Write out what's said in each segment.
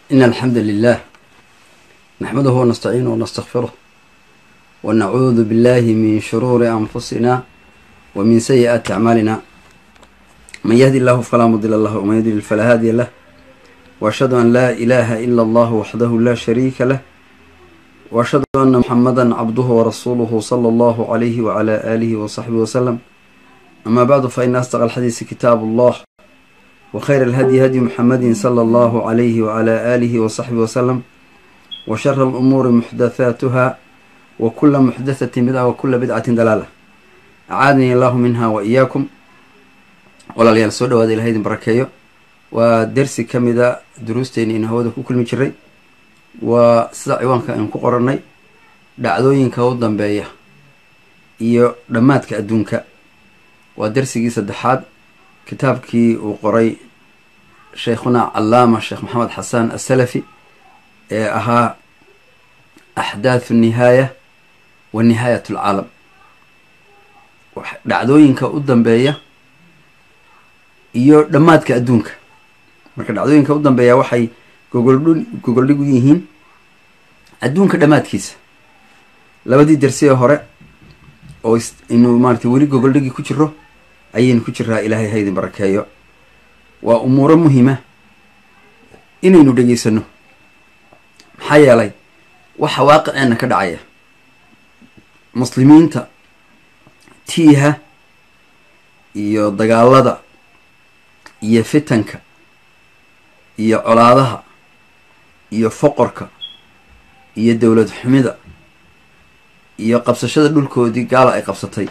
إن الحمد لله نحمده ونستعينه ونستغفره ونعوذ بالله من شرور أنفسنا ومن سيئات أعمالنا من يهدي الله فلا مضل له ومن يضلل فلا هادي له وأشهد أن لا إله إلا الله وحده لا شريك له وأشهد أن محمدا عبده ورسوله صلى الله عليه وعلى آله وصحبه وسلم أما بعد فإن أصدق الحديث كتاب الله وخير الهدي هدي محمد صلى الله عليه وعلى آله وصحبه وسلم وشر الأمور محدثاتها وكل محدثة بدعة وكل بدعة دلالة أعاذني الله منها وإياكم walaalyaal soo dhawaada ilahay idin barakeeyo waa dersi ka mida duruusteeni in hawada ku kulmi jiray waa sida ciwaanka aynu ku qorannay dhacdooyinka u dambeeya iyo dhammaadka adduunka waa dersigii saddexaad kitaabkii uu qoray sheikhuna callaama sheekh maxamed xasan asalafi ee ahaa axdaathu nihaaya wa nihaayat alcaalam dhacdooyinka u dambeeya iyo dhammaadka adduunka marka dhacdooyinka u dambeeya waxay gogoldh gogoldhig u yihiin adduunka dhammaadkiisa labadii dersi ee hore oo inu maaratay weli gogoldhigii ku jiro ayaynu ku jiraa ilaahay haydin barakeeyo waa umuuro muhima inaynu dhegeysano maxaa yeelay waxa waaqiceenna ka dhacaya muslimiinta tiiha iyo dagaalada iyo fitanka iyo colaadaha iyo foqorka iyo dowlad xumida iyo qabsashada dhulkoodii gaala ay qabsatay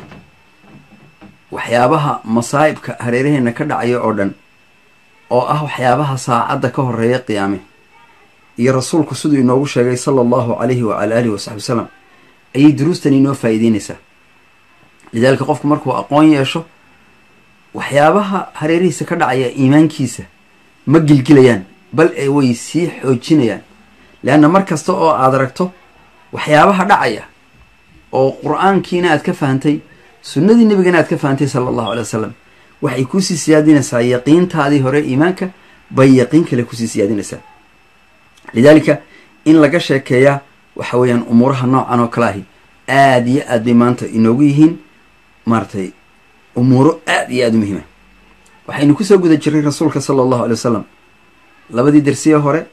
waxyaabaha masaa'ibka hareeraheena ka dhacaya oo dhan oo ah waxyaabaha saacadda ka horeeya qiyaame iyo rasuulku siduu inoogu sheegay sala allahu calayhi wacala aalihi wasaxbi wasalam ayay duruustan inoo faa'iideynaysaa lidaalika qofku markuu aqoon yeesho waxyaabaha hareerihiisa ka dhacaya iimaankiisa ma gilgilayaan bal ee way sii xoojinayaan leanna mar kasta oo aad aragto waxyaabaha dhacaya oo qur-aankiina aad ka fahantay sunnadii nebigana aad ka fahantay sala allahu alay wasalam waxay kuusii siyaadinaysaa yaqiintaadii hore iimaanka bay yaqiin kale kusii siyaadinaysaa lidaalika in laga sheekeeyaa waxa weeyaan umuuraha noocan oo kale ahi aada iyo aad bay maanta inoogu yihiin maaratay umuuro aada iyo aada u muhiima waxaynu kusoo guda jiray rasuulka sala allahu alay wasalam labadii dersiye hore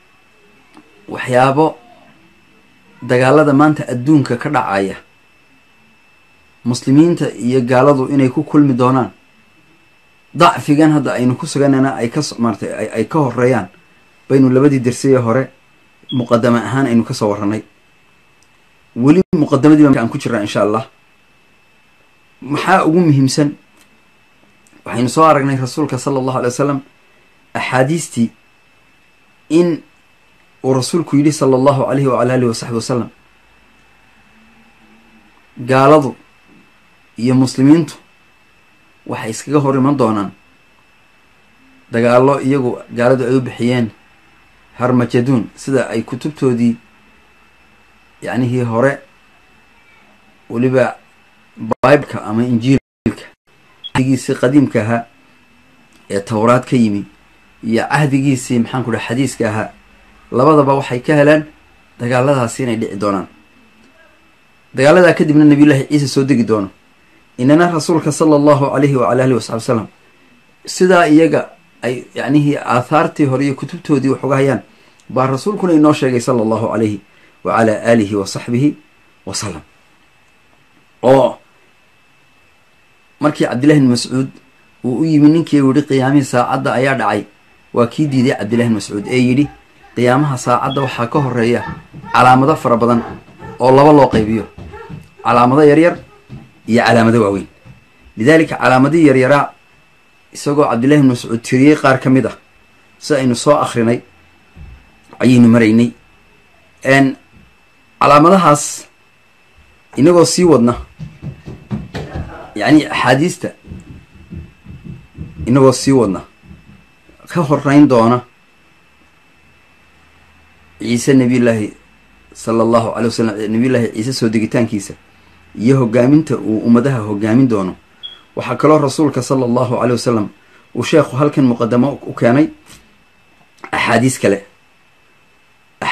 waxyaabo dagaalada maanta adduunka ka dhacaya muslimiinta iyo gaaladu inay ku kulmi doonaan dacfigan hadda aynu ku suganana ay ka maaratay ay ka horeeyaan baynu labadii dersiye hore muqadama ahaan aynu kasoo warranay weli muqadamadii ba aan ku jiraa insha allah maxaa ugu muhiimsan waxaynu soo aragnay rasuulka sala allahu alay wasalam axaadiistii in uu rasuulku yidhi sala allahu alayhi wacala alihi wasaxbi wasalam gaaladu iyo muslimiintu waxay iskaga hor iman doonaan dagaallo iyagu gaaladu ay u bixiyeen harmajaduun sida ay kutubtoodii yacnihii hore weliba bibleka ama injiilka cahdigiisii qadiimka ahaa ee towraad ka yimi iyo cahdigiisii maxaan ku dhaha xadiiska ahaa labadaba waxay ka heleen dagaaladaasi inay dhici doonaan dagaaladaa kadibna nabiyullaahi ciise soo degi doono inana rasuulka sala allahu calayhi wacala alihi wasaxbi wasalam sidaa iyaga ay yacnihii aathaartii hore iyo kutubtoodii wax uga hayaan baa rasuulkuna inoo sheegay sala allahu calayhi wacala aalihi wa saxbihi wasalam oo markii cabdillahi bn mascuud uu u yimi ninkii u yihi qiyaamihii saacadda ayaa dhacay waa kii diiday cabdillahi bn mascuud ee yidhi qiyaamaha saacadda waxaa ka horeeya calaamado fara badan oo laba loo qaybiyo calaamado yaryar iyo calaamado waaweyn lidaalika calaamadihii yaryaraa isagoo cabdillahi bn mascuud tiriyey qaar ka mid ah si aynu soo akrinay ayaynu maraynay calaamadahaas inagoo sii wadna yacni axaadiista inagoo sii wadna ka horeyn doona ciise nabiyullaahi sala allahu calay wasalam nabiyullaahi ciise soo degitaankiisa iyo hogaaminta uu ummadaha hogaamin doono waxaa kaloo rasuulka sala allahu calay wasalam uu sheekhu halkan muqadamo u keenay axaadiis kale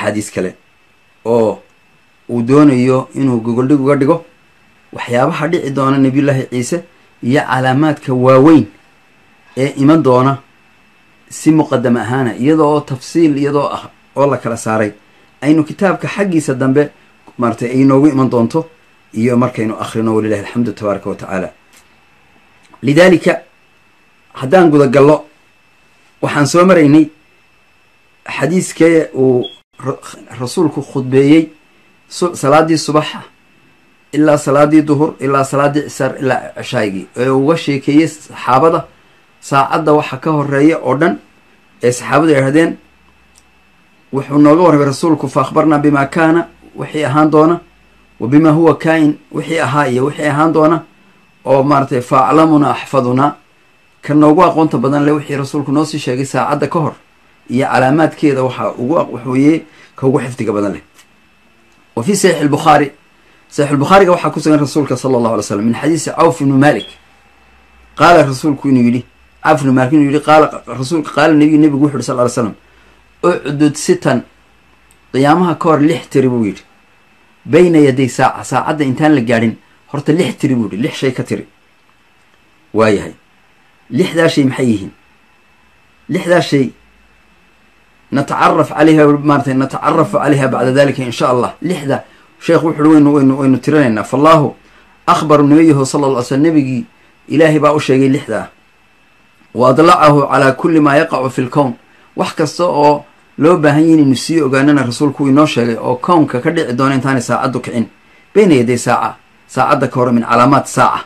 axaadiis kale oo uu doonayo inuu gogoldhig uga dhigo waxyaabaha dhici doona nebiyullaahi ciise iyo calaamaadka waaweyn ee iman doona si muqadam ahaana iyadoo tafsiil iyadoo ah oo la kala saaray aynu kitaabka xaggiisa dambe maaratay ay noogu iman doonto iyo markaynu akhrino walilahi alxamdu tabaaraka wa tacaala lidaalika haddaan gudagallo waxaan soo maraynay xadiiskee uu rasuulku khudbeeyey salaadii subaxa ilaa salaadii duhur ilaa salaadii cisaar ilaa cishaagii ee uga sheekeeyey saxaabada saacadda waxa ka horeeya oo dhan ee saxaabadu yidhahdeen wuxuu nooga warramay rasuulku fa akhbarnaa bimaa kaana wixii ahaan doona wa bimaa huwa kaa-in wixii ahaa iyo wixii ahaan doona oo maaratay fa aclamunaa axfadunaa ka noogu aqoonta badan le wixii rasuulku noo sii sheegay saacadda ka hor iyo calaamaadkeeda waxaa ugu waxweeye ka ugu xifdiga badan leh wa fii saxiix albukhaari saxiix albukhaariga waxaa ku sugan rasuulka sala allahu alay slam min xadiisi cawf ibnu malik qaala rasuulku inuu yidhi cawf ibnu malik inuu yidhi qaala rasuulka qaala nabiyu nebigu wuxu yhi sal ly slam ucdud sitan qiyaamaha ka hor lix tiri buu yidhi bayna yaday saaca saacadda intaan la gaadhin horta lix tiri buu yidhi lix shay ka tiri waayahay lixdaa shay maxay yihiin lixdaa shay natacaraf calayha maaratay natacarafu calayha bacda dalika in sha allah lixda sheekh wuxu uhi waynu waynu waynu tirinaynaa fallaahu akhbaru nabiyahu sala lla ly slm nebigii ilaahay baa u sheegay lixdaa wa adlacahu calaa kulli maa yaqacu fi lkown wax kasta oo loo baahan yahy inaynu sii ogaanana rasuulku inoo sheegay oo kownka ka dhici doona intaanay saacaddu kicin bayna yaday saaca saacadda ka hore min calaamaat saaca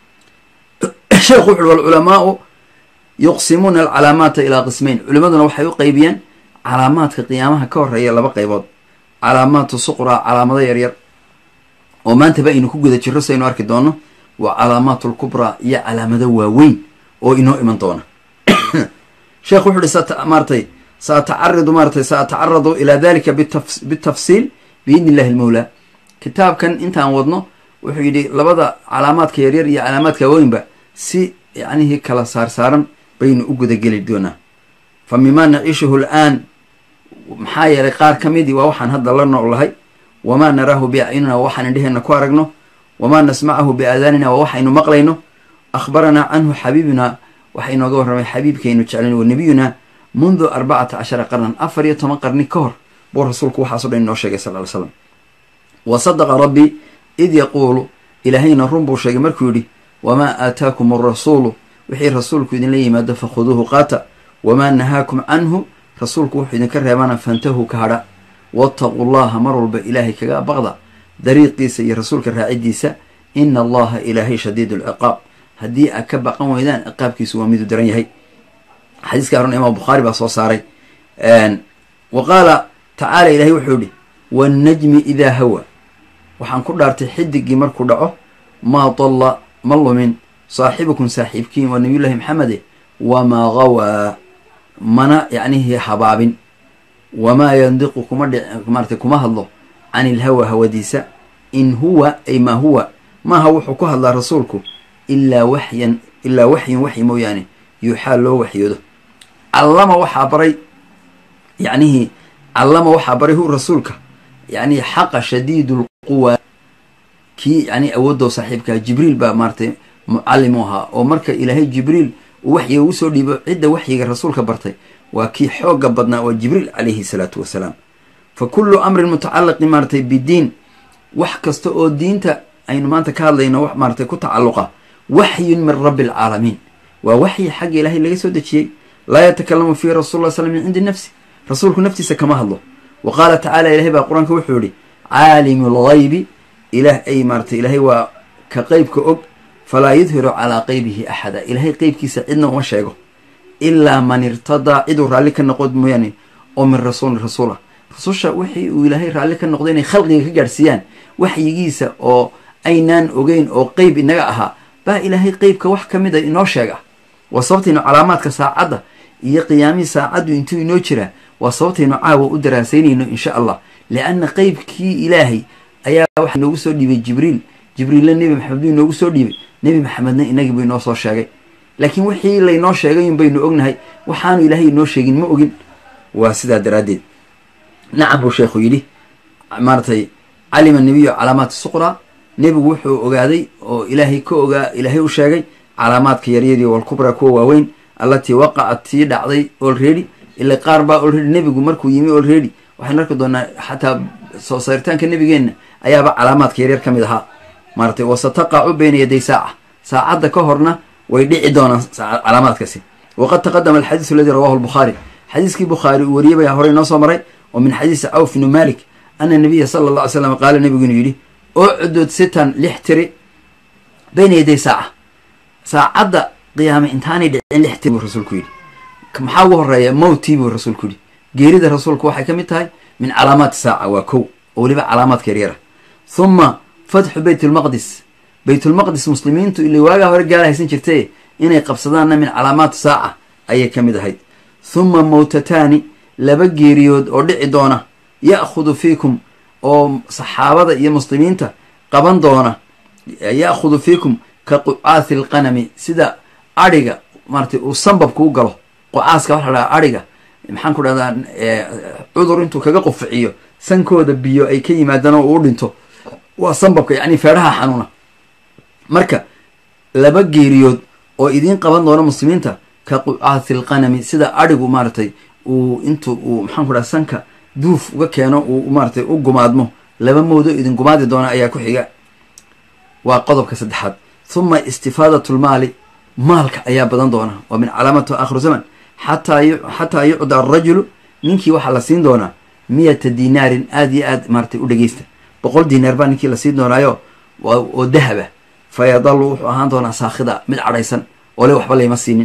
sheekhu wuxu uhi walculamaau yuqsimuuna alcalaamaata ilaa qismayn culimaduna waxay u qeybiyeen calaamaadka qiyaamaha ka horeeya laba qaybood calaamaatu suqraa calaamado yaryar oo maantaba aynu ku guda jirro si aynu arki doono waa calaamaatu lkubraa iyo calaamado waaweyn oo inoo iman doona sheekh wuxu uhi smaaratay saatacaridu maaratay saatacaradu ilaa dalika bitafsiil biidni illahi almawlaa kitaabkan intaan wadno wuxuu yidhi labada calaamaadka yaryar iyo calaamaadka waaweynba si yacnihii kala saarsaaran baynu u gudageli doonaa fa mimaa naciishuhu al'aan maxaa yeelay qaar ka midii waa waxaan hadda la noolahay wamaa naraahu biacyunina waa waxaan indheheenna ku aragno wamaa nasmacahu biaadaanina waa waxaynu maqlayno akhbaranaa canhu xabiibunaa waxa inooga warramay xabiibkaynu jeclayn wa nebiyunaa mundu arbacata cashara qarnan afar iyo toban qarni ka hor buu rasuulku waxaaso dhan inoo sheegay sal ly slam wa sadaqa rabbii id yaquulu ilaahayna run buu sheegay markuu yidhi wamaa aataakum arasuulu wixii rasuulku idinla yimaado fakhuduuhu qaata wamaa nahaakum canhu rasuulku wuxuu idinka reebana fantahuu ka hadha waataquu llaha mar walba ilaahay kaga baqda dariiqiisa iyo rasuulka raacidiisa ina allaha ilaahay shadiid alciqaab haddii aad ka baqan weydaan ciqaabkiisu waa miduu daran yahay xadiiska arun imaam bukhaari baa soo saaray wa qaala tacaala ilahay wuxuu yihi wannajmi idaa hawa waxaan ku dhaartay xidigii markuu dhaco maa dalla ma lumin saaxibukum saaxiibkiin waa nabiyullahi maxamede wamaa gawaa mana yacnihii habaabin wamaa yandiqu kuma dhic maaratay kuma hadlo can ilhawa hawadiisa in huwa ay maa huwa maaha wuxuu ku hadlaa rasuulku ilaa waxyan ilaa waxyin waxyi mooyaane yuuxaa loo waxyoodo callama waxaa baray yacnihii callama waxaa baray hu rasuulka yacnihi xaqa shadiidu lquwa kii yani awoodoo saaxiibkaa jibriil baa maaratay mucallim u ahaa oo marka ilaahay jibriil uu waxyiga ugu soo dhiibo cidda waxyiga rasuulka bartay waa kii xoogga badnaa waa jibriil calayhi salaatu wasalaam fa kullu amrin mutacalaqin maaratay bidiin wax kasta oo diinta aynu maanta ka hadlayno wax maaratay ku tacalluqa waxyun min rabbi alcaalamiin waa waxyi xagga ilaahay laga soo dejiyey laa yatakalamu fiihi rasul ll slam min cindi nafsi rasuulku naftiisa kama hadlo wa qaala tacala ilahay baa qur-aanka wuxuu yihi caalimu lgaybi ilaah ay maaratay ilaahay waa ka qeybka og falaa yudhiru calaa qeybihi axada ilaahay qeybkiisa cidna uma sheego ilaa man irtadaa ciduu raalli ka noqod mooyaane oo min rasuulin rasuul ah rasusha wixii uu ilaahay raalli ka noqdo inay khalqiga ka gaadhsiiyaan waxyigiisa oo aynaan ogeyn oo qeyb inaga ahaa baa ilaahay qeybka wax ka mid a inoo sheega waa sababtaynu calaamaadka saacadda iyo qiyaamihii saacaddu intuu inoo jiraa waa sababtaynu caawa u daraasaynayno insha allah lianna qeybkii ilaahay ayaa waxaa inoogu soo dhiibay jibriil jibriilla nebi maxamed buu inoogu soo dhiibay nebi maxamedna inagii buu inoo soo sheegay laakiin wixii laynoo sheegay un baynu ognahay waxaanu ilaahay inoo sheegin ma ogin waa sidaa daraaddeed nacam buu sheekhu yidhi maaratay calima nebiyu calaamaat suqraa nebigu wuxuu ogaaday oo ilaahay ka ogaa ilaahay u sheegay calaamaadka yaryari walkubra kuwa waaweyn allatii waqacat tii dhacday olready ila qaar baa olready nebigu markuu yimi olready waxaynu arki doonaa xataa soo saaritaanka nebigeenna ayaaba calaamaadka yaryar ka mid ahaa maaratay wasataqacu bayna yaday saaca saacadda ka horna way dhici doonaan calaamaadkaasi waqad taqadama alxadiisu aladii rawahu lbukhaari xadiiskii bukhaari uu wariyey baa horey noo soo maray oo min xadiisi cawf bnu malik ana nabiya sala alla alay slam qaala nebigu inuu yidhi ucdud sitan lix tiri bayna yaday saaca saacadda qiyaame intaanay dhicin lix tiri buu rasuulku yidhi maxaa ugu horeeya mowtii buu rasuulku yidhi geerida rasuulku waxay ka mid tahay min calaamaati saaca waa kow oo weliba calaamaadka yaryara huma fatxu bayt lmaqdis baytulmaqdis muslimiintu ila waagaa hore gaala haysan jirtae inay qabsadaanna min calaamaati saaca ayay ka mid ahayd huma mowtataani laba geeriyood oo dhici doona ya'khudu fiikum oo saxaabada iyo muslimiinta qaban doona ya'khudu fiikum ka qucaasi alqanami sida adhiga maaratay uu sambabku u galo qucaaska waxa la dhaha adhiga maxaan ku dhahdaa cudur intuu kaga quficiyo sankooda biyo ay ka yimaadaan oo uu dhinto waa sambabka yacni feedhaha xanuuna marka laba geeriyood oo idiin qaban doona muslimiinta ka qucaasi alqanami sida adhigu maaratay uu intu uu maxaan ku dhaha sanka duuf uga keeno uu maaratay u gumaadmo laba moodo idin gumaadi doona ayaa ku xiga waa qodobka saddexaad huma istifaadatu lmaali maalka ayaa badan doona waa min calaamatu aakhiru zaman xataa xataa yucda arajulu ninkii waxaa la siin doonaa miyata dinaarin aada iyo aad maaratay u dhegeysta boqol dinaar baa ninkii la siin doonaayo oo dahaba fa yadalu wuxuu ahaan doonaa saakhida mid cadhaysan oo le waxba layma siinin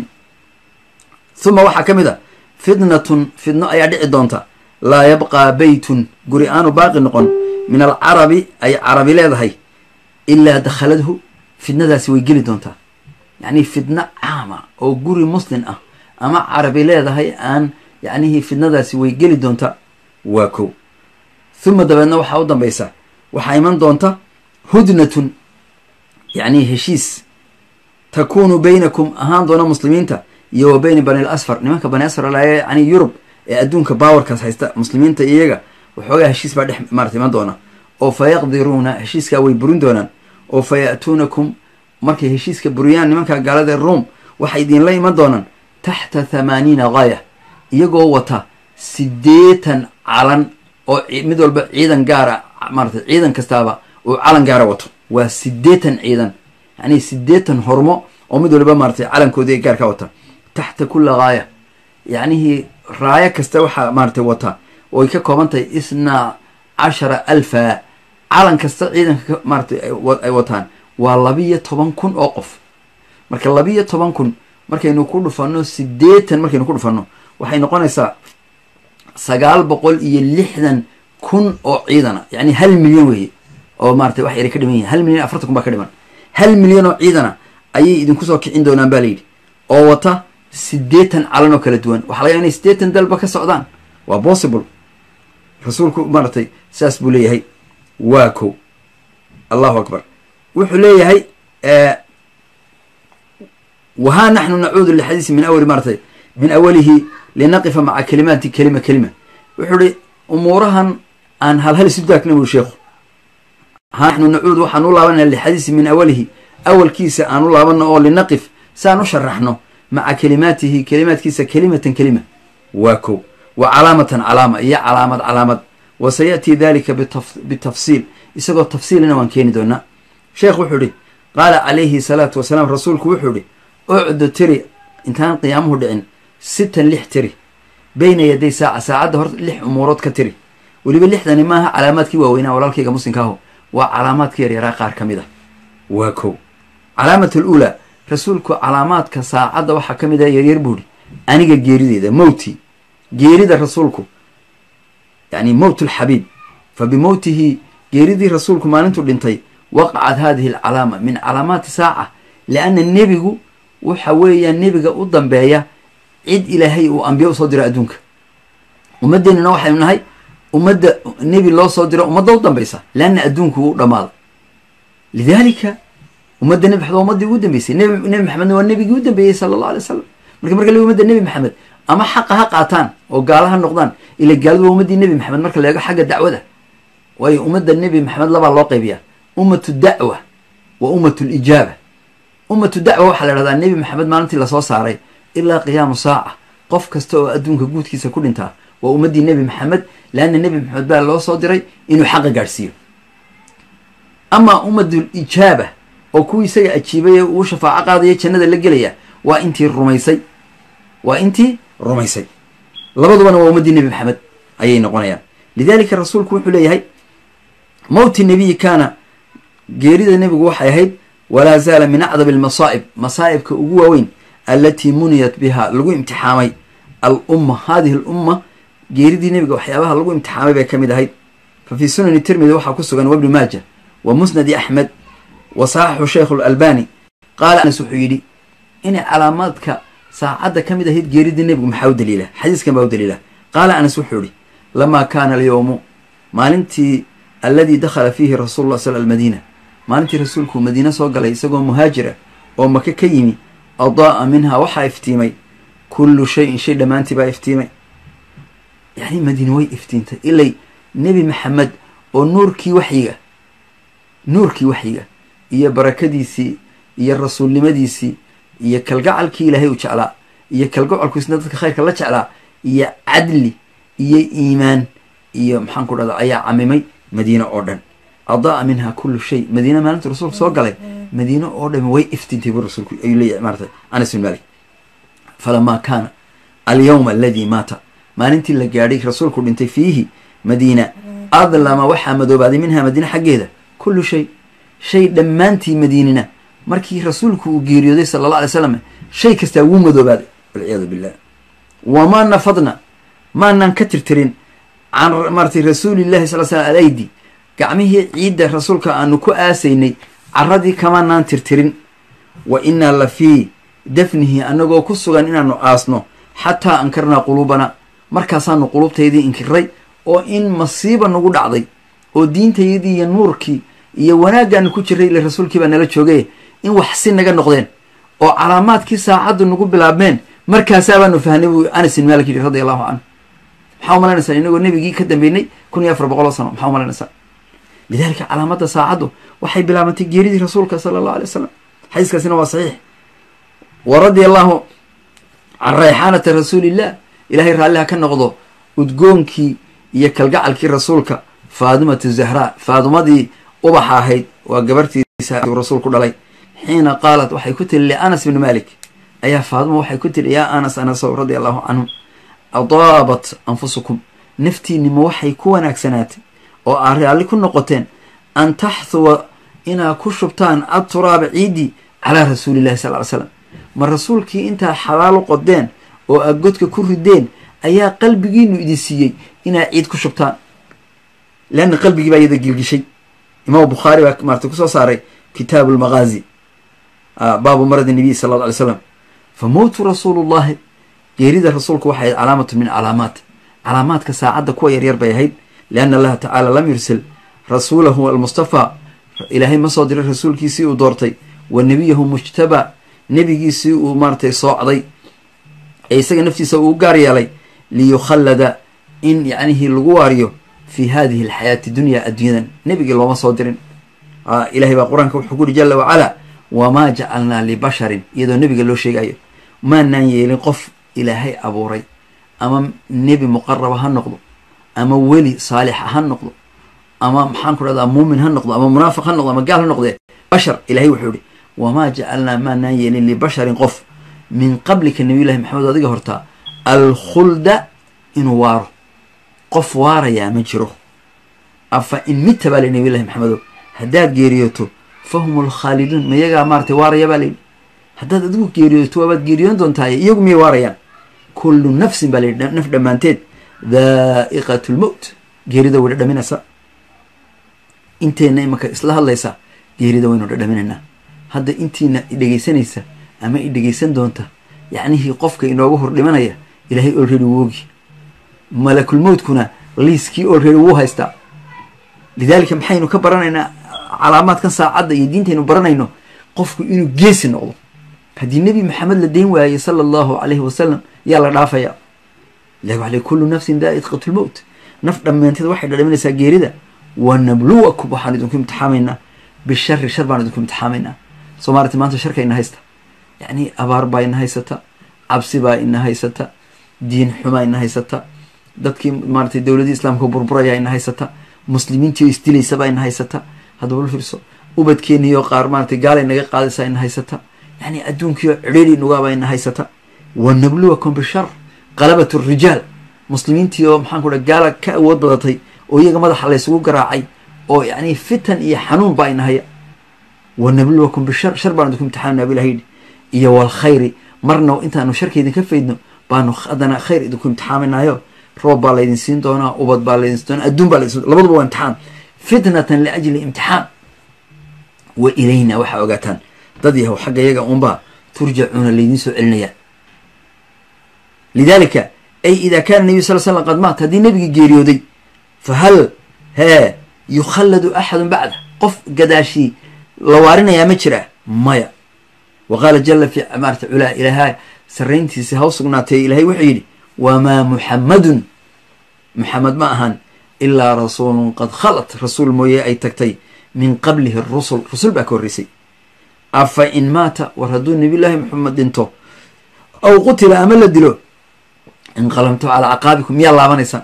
huma waxaa ka mid a fitnatun fidno ayaa dhici doonta laa yabqaa beytun guri aanu baaqi noqon min alcarabi ay carabi leedahay ilaa dakhaladhu fidnadaasi way geli doontaa yacni fidno caama oo guri muslim ah ama carabi leedahay aan yacnihii fidnadaasi way geli doonta waa kow huma dabeedna waxaa u dambaysa waxaa iman doonta hudnatun yacni heshiis takuunu baynakum ahaan doona muslimiinta iyo wa bayna bani l asfar nimanka bani asfar laaya yani yurub ee adduunka baawarkaas haysta muslimiinta iyaga waxoogaa heshiis baa dhex maarata iman doona oo fa yaqdiruuna heshiiskaa way burin doonaan oo fa ya'tuunakum markay heshiiska buriyaan nimanka gaalada ee ruom waxay idinla iman doonaan taxta thamaaniina gaaya iyagoo wata siddeetan calan oo mid walba ciidan gaara maarata ciidan kastaaba uu calan gaara wato waa siddeetan ciidan yacni siddeetan hormo oo mid waliba maaratay calankoodii gaar ka wata taxta kulla gaaya yacnihii raayo kasta waxaa maaratay wata ooy ka kooban tahay isnaa cashara alfa calan kasta ciidanka maaratay ay wataan waa labiyo toban kun oo qof marka labiyo toban kun markaynu ku dhufanno siddeetan markaynu ku dhufanno waxay noqonaysaa sagaal boqol iyo lixdan kun oo ciidana yacni hal milyan weeye oo maaratay wax yaray ka dhiman yihin hal milyan afartan kun baa ka dhiman hal milyan oo ciidana ayay idinku soo kicin doonaan baa layidhi oo wata siddeetan calan oo kala duwan waxa laga inay siddeetan dalba ka socdaan waa possible rasuulku maaratay saas buu leeyahay waa kow allahu akbar wuxuu leeyahay wahaa naxnu nacuudu lixadiisi min awali maaratay min awalihi linaqifa maca kalimaati kelima kelima wuxuu ihi umuurahan aan halhal isu daagna buri sheekhu ha naxnu nacuud waxaan u laabanana lixadiisi min awalihi awalkiisa aan u laabano oo linaqif saan u sharaxno maca kalimaatihi kalimaadkiisa kelimatan kelima waa kow wa calaamatan calaama iyo calaamad calaamad wa sayaأtii dalika bitafsiil isagoo tafsiilina waan keeni doonaa sheekh wuxuu ihi qaala calayhi salaatu wasalaam rasuulku wuxuu ihi ucdu tiri intaan qiyaamuhu dhicin sitan lix tiri bayna yaday saaca saacadda hor lix umuurood ka tiri weliba lixdani maaha calaamaadkii waaweynaa walaalkayga muslimka aho waa calaamaadka yaryaraa qaar ka mid ah waa kow calaamat aluulaa rasuulku calaamaadka saacadda waxaa ka mid ah yaryar buuhi aniga geerideeda mowti geerida rasuulku yani mowt lxabiib fa bimowtihi geeridii rasuulku maalintuu dhintay waqacat hadihi alcalaama min calaamaati saaca lianna nebigu waxa weeyaan nebiga u dambeeya cid ilaahay uu ambiya usoo diro adduunka ummaddeenina waxaynu nahay ummadda nebi loo soo diro ummadda u dambaysa leanna adduunku u dhammaada lidaalika ummadda nebi maxamed waa ummaddii ugu dambeysay nebi nebi maxamedna waa nebigii u dambeeyey sala allah alay wasalam marka marka la ummadda nebi maxamed ama xaqa ha qaataan oo gaala ha noqdaan ila gaaladu waa ummaddii nebi maxamed marka la eego xagga dacwada waayo ummadda nebi maxamed labaa loo qaybiyaa ummatu dacwa wa ummatu lijaaba ummatu dacwa waxaa la dhahdaa nebi maxamed maalintii lasoo saaray ilaa qiyaamu saaca qof kasta oo adduunka guudkiisa ku dhintaa waa ummaddii nebi maxamed leanna nebi maxamed baa loo soo diray inuu xaqa gaadhsiiyo amaa ummatul ijaaba oo kuwii isaga ajiibay ee uu shafaaco qaadaya jannada la gelaya waa intii rumaysay waa intii rumaysay labadubana waa ummaddii nebi maxamed ayay noqonayaan lidalika rasuulku wuxuu leeyahay mowti nebiyi kaana geerida nebigu waxay ahayd walaa zaala min acdab almasaa'ib masaa'ibka ugu waaweyn allatii muniyat biha lagu imtixaamay alumma hadihi alumma geeridii nebiga waxyaabaha lagu imtixaamay bay ka mid ahayd fa fii sunani tirmidi waxaa ku sugan wabni maaja wa musnadi axmed wa saxaxu sheikhu alalbani qaala anas wuxuu yidhi inay calaamaadka saacadda ka mid ahayd geeridii nebigu maxaa u daliila xadiiskan baa u daliila qaala anas wuxuu yihi lamaa kaana alyowmu maalintii alladii dakhala fiihi rasuulu llah sal almadiina maalintii rasuulku madiine soo galay isagoo muhaajira oo maka ka yimi adaa'a minhaa waxaa iftiimay kullu shayin shay dhammaantii baa iftiimay yacni madiine way iftiintay ilay nebi maxamed oo nuurkii waxyiga nuurkii waxyiga iyo barakadiisii iyo rasuulnimadiisii iyo kalgacalkii ilaahay u jeclaa iyo kalgacalku isna dadka khayrka la jeclaa iyo cadli iyo iimaan iyo maxaan ku dhahda ayaa camimay madiine oo dhan adaa minha kullu shay madiine maalintu rasuulku soo galay madiine oo dhami way iftintay bu rasuulku ayuu leeyahay maarata anas bin malik falamaa kaana alyawma aladii maata maalintii la gaadhay rasuulku dhintay fiihi madiina adlama waxaa madoobaaday minha madiine xaggeeda kullu shay shay dhammaantii madiinina markii rasuulku uu geeriyooday sala alla alay slam shay kastaa wuu madoobaaday walciyaadu billah wamaa nafadna maanaan ka tirtirin can maaratay rasuulillahi sal slam alaydi gacmihii ciidda rasuulka aanu ku aasaynay caradii kamaanaan tirtirin wa innaa la fii dafnihi annagoo ku sugan inaanu aasno xataa ankarnaa quluubana markaasaanu quluubtaydii inkiray oo in masiiba nagu dhacday oo diintaydii iyo nuurkii iyo wanaaggaanu ku jiray ila rasuulkii baa nala joogay in wax si naga noqdeen oo calaamaadkii saacaddu nagu bilaabmeen markaasaa baanu fahnay buu anas bin malik yidhi radi allahu canhu maxaa umalaynaysaa inagoo nebigii ka dambeynay kun iyo afar boqol oo sano maxaa umalaynaysaa lidalika calaamadda saacaddu waxay bilaabantay geeridii rasuulka sala allahu alay wasalam xadiiskaasina waa saxiix wa radia allahu can rayxaanati rasuulillah ilaahay raalliha ka noqdo udgoonkii iyo kalgacalkii rasuulka faadimatu zahraa faadumadii ubaxa ahayd waa gabartiisa rasuulku dhalay xiina qaalat waxay ku tiri lianas bni malik ayaa faaduma waxay ku tiri yaa anas anasow radia allahu canhum adaabat anfusukum naftiinima waxay ku wanaagsanaatay oo aa raalli ku noqoteen an taxhuwa inaa ku shubtaan adturaaba ciidii calaa rasuulillahi sal ly slam ma rasuulkii intaa xalaalo qodeen oo aad godka ku rideen ayaa qalbigiinu idin siiyey inaa ciid ku shubtaan leanna qalbigii baa iyada gilgishay imaam bukhaari baa maarata kusoo saaray kitaabu lmaqaazi baabu maradi nabiy sala alla alay slam fa mowtu rasuulullahi geerida rasuulku waxay ahayd calaamatun min calaamaat calaamaadka saacadda kuwa yaryar bay ahayd lianna allaha tacaala lam yursil rasuulahu almustafaa ilaahay ma soo diray rasuulkiisii uu doortay wa nebiyahu mujtabaa nebigiisii uu maaratay soocday ee isaga naftiisa uu gaar yeelay liyukhallada in yacnihii lagu waariyo fi hadihi alxayaati dunya adduunyadan nebigii looma soo dirin ilahay baa qur-aanka wuxuu ku uri jala wacalaa wamaa jacalnaa libasharin iyadoo nebiga loo sheegayo maanaan yeelin qof ilaahay abuuray ama nebi muqaraba ha noqdo ama weli saalixa ha noqdo ama maxaan ku dhahdaa muumin ha noqdo ama munaafiq ha noqdo ama gaal ha noqdee bashar ilahay wuxuu ihi wamaa jacalnaa maanaan yeelin libasharin qof min qablika nabiyullahi maxamed adiga hortaa alkhulda inuu waaro qof waarayaa ma jiro afa in midta baa layi nabiyullahi maxamedo haddaad geeriyooto fahum alkhaaliduun mayagaa maaratay waaraya baa layidhi haddaad adigu geeriyooto waabaad geeriyoon doontaaye iyagu miyay waarayaan kullu nafsin baa layidhi naf dhammaanteed daa'iqat lmowt geerida way dhadhaminaysaa inteenna imanka isla hadlaysa geerida waynu dhadhaminaynaa hadda intiina idhegaysanaysa ama i dhegaysan doonta yacnihii qofka inooga hor dhimanaya ilaahay olready woogi malakulmowtkuna liiskii olready wuu haystaa lidaalika maxaynu ka baranaynaa calaamaadkan saacadda iyo diintaynu baranayno qofku inuu geesi noqdo haddii nebi maxamed la dayn waayey sala allahu calayhi wasalam yaa la dhaafaya ilahi waxaa ley kullu nafsin daa'iqatu lmowt naf dhammaanteed waxay dhadhaminaysaa geerida wa nabluwakum waxaan idinku imtixaamaynaa bishari shar baan idinku imtixaamaynaa soo maarata maanta sharka ina haysta yacni abaar baa ina haysata cabsi baa ina haysata diin xumaa ina haysata dadkii maaratay dowladii islaamka burburaya ina haysata muslimiintii oo isdilaysa baa ina haysata haddaba la fiirso ubadkeeniyo qaar maaratay gaalay naga qaadaysaa ina haysata yani adduunkiio cidhiiri nugaabaa ina haysata wa nabluwakum bishar qalabat rijaal muslimiintii oo maxaan ku dha gaala ka awood badatay oo iyaga madaxa laysugu garaacay oo yani fitan iyo xanuun baa ina haya wa nabluwakum bishar shar baan idinku imtixaanna bilah yidhi iyo walkhayri marna intaanu sharka idinka faydno baanu haddana khayr idinku imtixaaminaayo roob baa laydin siin doonaa ubad baa laydin siin doonaa adduun baa laydin siin labaduba waa imtixaan fitnatan liajli imtixaan wa ilayna waxaa ogaataan dad yahow xagga iyaga unbaa turjacuuna laydiin soo celinaya lidalika ay ida kaana nabiy sal slam qad maat haddii nebigii geeriyooday fa hal hee yukhalladu axadun bacda qof gadaashii la waarinayaa ma jira maya wa qaala jala fi maarata culaa ilaaha sarrayntiisi ha u sugnaatay ilaahay wuxuu yidhi wamaa muxammadun muxamed ma ahan ilaa rasuulun qad khalat rasuul mooye ay tagtay min qablihi rusul rusul baa ka horreysay afa in maata war hadduu nabiyullaahi maxamed dhinto aw qutila ama la dilo inqalamtu calaa caqaabikum miyaa laabanaysaan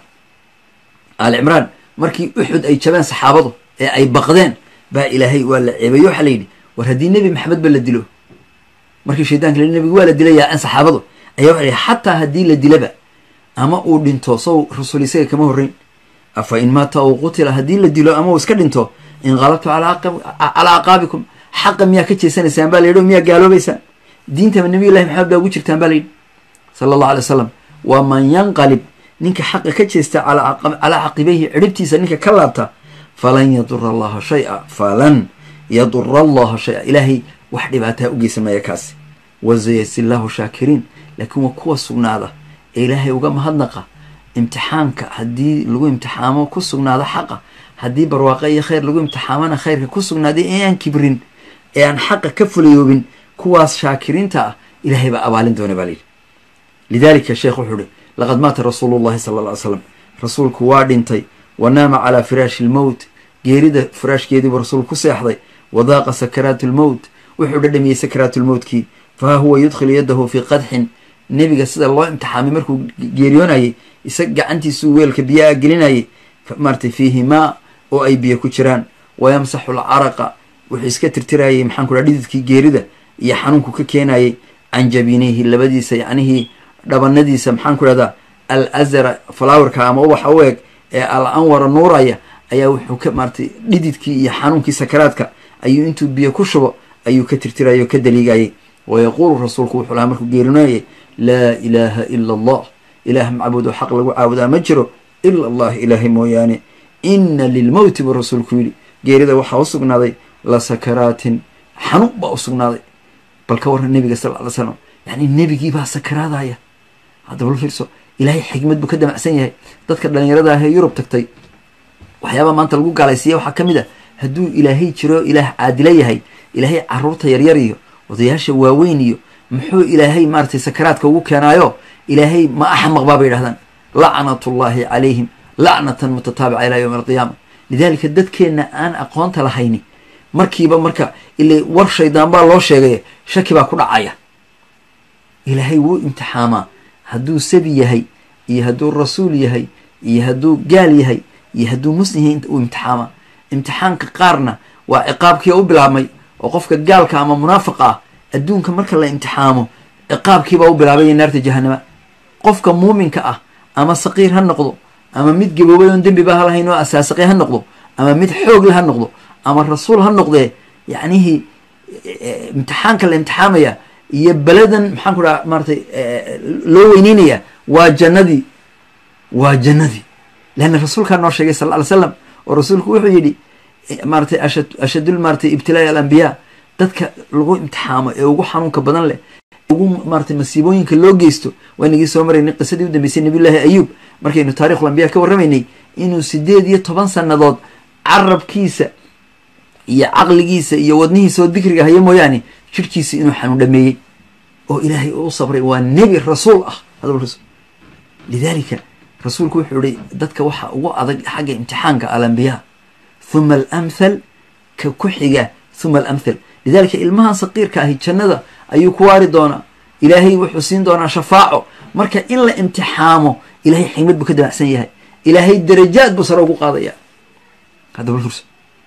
aali cimraan markii uxud ay jabeen saxaabadu ee ay baqdeen baa ilaahay waa la ceebayo waxaa la yidhi war haddii nebi maxamed ba la dilo markii shaydanka la nebigu waa la dilayaa an saxaabadu ayaa waxa yihi xataa haddii la dilaba ama uu dhinto sow rasuul isaga kama horreyn afa in maata aw qutila haddii la dilo ama uu iska dhinto inqalabtu calaa caqaabikum xaqa miyaa ka jeesanaysaan baa la yidhi o miyaa gaaloobaysaan diintaba nabiyullahi maxamed baa ugu jirtaan baa la yidhi sala allahu alay wasalam waa man yanqalib ninka xaqa ka jeesta calaa caqibayhi ciribtiisa ninka ka laabta falan yadura allaha shay-a falan yadura allaha shay-a ilaahay wax dhibaataa u geysan maya kaasi wasayasi llahu shaakiriin laakiin waa kuwa sugnaada ee ilaahay uga mahadnaqa imtixaanka haddii lagu imtixaamo ku sugnaado xaqa haddii barwaaqo iyo khayr lagu imtixaamana khayrka ku sugnaaday ee aan kibrin ee aan xaqa ka fulayoobin kuwaas shaakiriinta ah ilaahay baa abaalin doona baa layidhi lidalika sheekh wuxuu ihi laqad maata rasuulu llahi sala alla ly slam rasuulku waa dhintay wa naama calaa firaashi lmowt geerida firaashkeediibuu rasuulku ku seexday wadaaqa sakaraatu lmowt wuxuu dhadhamiyey sakaraatulmowtkii faha huwa yudkhilu yadahu fii qadxin nebiga sida loo imtixaamay markuu geeriyoonayay isaga gacantiisuu weelka biyaa gelinayay maaratay fiihi maa oo ay biyo ku jiraan wayamsaxu lcaraqa wuxuu iska tirtirayay maxaan ku dhaha dhididkii geerida iyo xanuunku ka keenayay can jabinayhi labadiisa yacnihii dhabanadiisa maxaan ku dhahdaa al azara flowerka ama ubaxa u eg ee al anwara nuuraya ayaa wuxuu ka maaratay dhididkii iyo xanuunkii sakaraadka ayuu intuu biyo ku shubo ayuu ka tirtirayay oo ka daliigayay wayaquulu rasuulku wuxuu lahaa markuu geerinoonayay laa ilaaha ila allah ilaah macbuud oo xaq lagu caabudaa ma jiro ila allah ilaahay mooyaane ina lilmowti buu rasuulku yidhi geerida waxaa u sugnaaday la sakaraatin xanuun baa u sugnaaday bal ka warran nebiga sal ly slam yacni nebigiibaa sakaraadaya haddaba la fiirso ilaahay xikmad buu ka damacsan yahay dadka dhallinyarada ah ee yurub tagtay waxyaabaa maanta lagu gaalaysiiya waxaa ka mid a hadduu ilaahay jiro ilaah caadilo yahay ilaahay caruurta yaryar iyo odayaasha waaweyn iyo muxuu ilaahay maaratay sakaraadka ugu keenaayo ilaahay ma axmaq baa bay yidhahdaan lacnatullaahi calayhim lacnatan mutataabica ilaa yowmi alqiyaama lidaalika dadkeenna aan aqoonta lahayni markiiba marka ila war shaydaan baa loo sheegay shaki baa ku dhacaya ilaahay wuu imtixaamaa hadduu sabi yahay iyo hadduu rasuul yahay iyo hadduu gaal yahay iyo hadduu muslim yahay uu imtixaamaa imtixaanka qaarna waa ciqaabkii u bilaabmay oo qofka gaalka ama munaafiqa ah adduunka marka la imtixaamo ciqaabkiibaa u bilaabaya naarta jahanama qofka muuminka ah ama saqiir ha noqdo ama mid gaboobay oon dembiba ha lahayn oo asaasiqi ha noqdo ama mid xoogle ha noqdo ama rasuul ha noqdee yacnihii imtixaanka la imtixaamaya iyo beladan maxaan ku dhaha maaratay loo weyneynaya waa jannadii waa jannadii leanna rasuulkaa noo sheegay sal ly slam oo rasuulku wuxuu yidhi maaratay asha ashadul maaratay ibtilaa'i alambiyaa dadka lagu imtixaamo ee ugu xanuunka badan leh ugu maaratay masiibooyinka loo geysto waa inagii soo maraynay qisadii u dambeysay nabiyullaahi ayuub markaynu taarikhul ambiya ka warramaynay inuu sideed iyo toban sannadood carabkiisa iyo caqligiisa iyo wadnihiisa oo dikriga haya mooyaane jirhkiisa inuu xanuun dhameeyey oo ilaahay uu sabray waa nebi rasuul ah hadaba rasul lidalika rasuulku wuxuu ihi dadka waxa ugu adag xagga imtixaanka alambiyaa huma alamthal ka ku xiga huma alamthal lidalika ilmahan saqiirka ahi jannada ayuu ku waari doonaa ilaahay wuxuu siin doonaa shafaaco marka in la imtixaamo ilahay xigmad buu ka damacsan yahay ilaahay darajaad buu sare ugu qaadaya hadaba furs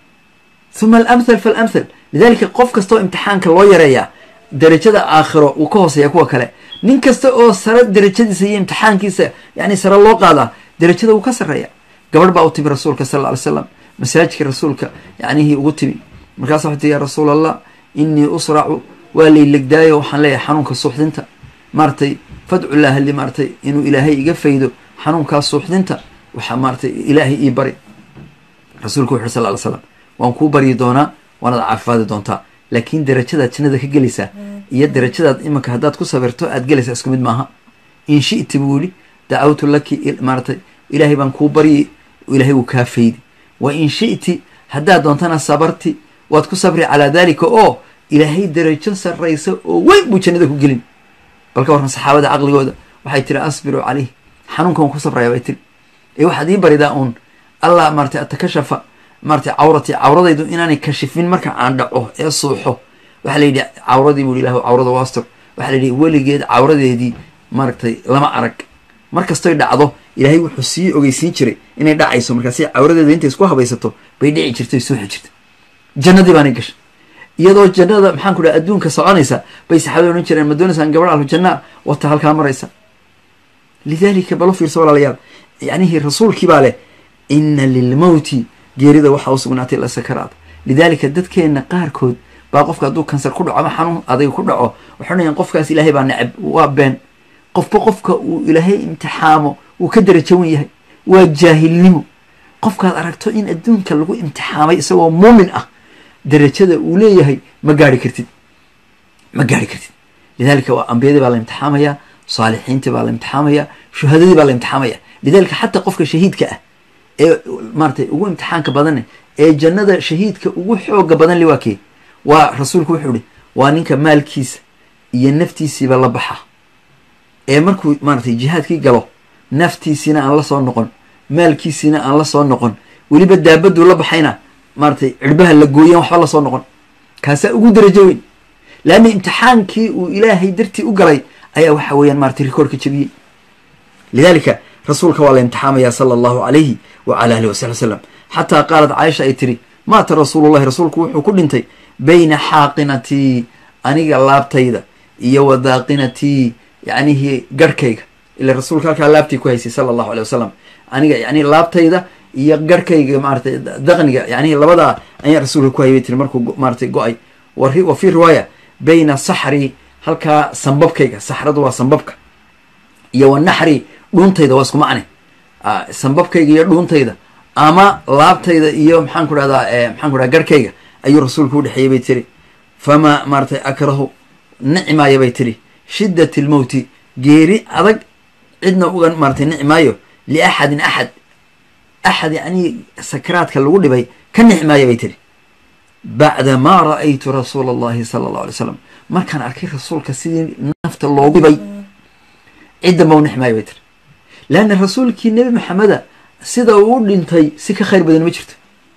huma alamthal faalamthal lidalika qof kastoo imtixaanka loo yareeyaa darajada aakhiro wuu ka hooseeya kuwa kale nin kasta oo sare darajadiisa iyo imtixaankiisa yani sare loo qaadaa darajada wuu ka sarreeya gabadh baa u timi rasuulka sal lla alay slam masaajidka rasuulka yacnihii ugu timi markaasa waxay tii ya rasuul allah inii usracu waa laylegdaayo waxaan leeyahay xanuunka suuxdinta maaratay fadcullaha li maaratay inuu ilaahay iga faydo xanuunkaa suuxdinta waxaa maaratay ilaahay ii bari rasuulku wuxu uri sal ly slam waan kuu baryi doonaa waanaad caafimaadi doontaa laakiin darajadaad jannada ka gelaysaa iyo darajadaad imanka haddaad ku sabirto aad gelaysaa isku mid maaha in shiti buu yihi dacawtu laki maaratay ilaahay baan kuu baryi ilaahay wuu kaa faydi wa in shiti haddaad doontana sabarti waad ku sabri calaa dalika oo ilaahay darajo sarraysa oo weyn buu jannada ku gelin bal ka warran saxaabada caqligooda waxay tiri asbiru caleyh xanuunka waan ku sabraya bay tiri ee waxaad ii baridaa uun allah maaratay atakashafa maaratay cawrati cawradaydu inaanay kashifin marka aan dhaco ee suuxo waxaa la yidhi cawradii buu ilah cawrada wastur waxaa la yidhi weligeed cawradeedii maaragtay lama arag mar kastoy dhacdo ilaahay wuxuu sii ogeysiin jiray inay dhacayso markaasi cawradeeda intay isku habaysato bay dhici jirtay suuxi jirta jannadii baanay gashay iyadoo jannada maxaan ku dhaha adduunka soconaysa bay saxaabada odhan jireen ma doonaysaan gabadh ahlu jannaa wata halkaa maraysa lidalika balo fiirso walaalayaal yacnihii rasuulkii baa leh ina lilmowti geerida waxaa u sugnaatay la sakaraad lidalika dadkeenna qaarkood baa qofka hadduu kansar ku dhaco ama xanuun adag ku dhaco waxay odhanayan qofkaas ilaahay baa necab waa been qofba qofka uu ilaahay imtixaamo wuu ka darajawan yahay waa jaahilnimo qofkaad aragto in adduunka lagu imtixaamay isagoo muumin ah darajada uu leeyahay ma gaari kartid ma gaari kartid lidalika waa ambiyadii baa la imtixaamaya saalixiintii baa la imtixaamaya shuhadadii baa la imtixaamaya lidalika xataa qofka shahiidka ah ee maaratay ugu imtixaanka badane ee jannada shahiidka ugu xooga badan le waa kee waa rasuulku wuxuu ihi waa ninka maalkiisa iyo naftiisiiba la baxa ee markuu maaratay jihaadkii galo naftiisiina aan la soo noqon maalkiisiina aan la soo noqon weliba daabaduu la baxayna maaratay cirbaha la gooyan waxba la soo noqon kaasaa ugu darajo weyn leanna imtixaankii uu ilaahay dartii u galay ayaa waxa weeyaan maratay rikoorka jebiyey lidalika rasuulka waa la imtixaamaya sala allahu calayhi wa cala alihi wasaxbi wasalam xataa qaalat caaisha ay tiri maata rasuulullahi rasuulku wuxuu ku dhintay bayna xaaqinatii aniga laabtayda iyo wa daaqinatii yacnihii garhkayga ila rasuulka halkaa laabtii ku haysay sala allahu alay wasalam aniga yani laabtayda iyo garhkayga maaratay daqniga yani labadaa ayaa rasuulka ku haybay tiri markuu maaratay go-ay wa fii riwaaya bayna saxri halkaa sambabkayga saxradu waa sambabka iyo wa naxri dhuuntayda waa isku macne sambabkayga iyo dhuuntayda ama laabtayda iyo maxaan ku dhahdaa maxaan ku dhaha garhkayga ayuu rasuulku udhexeeyey bay tiri famaa maaratay akrahu nicmaaya bay tiri shiddat lmowti geeri adag cidna uga maaratay nicmaayo liaxadin axad axad yacnii sakaraadka lagu dhibay ka nicmaaya bay tiri bacda maa ra'aytu rasuula allahi sala allahu alay slam markaan arkay rasuulka sidii nafta loogu dhibay ciddanba u nicmaaya bay tiri leanna rasuulkii nebi maxameda sida uu u dhintay si ka khayr badan ma jirto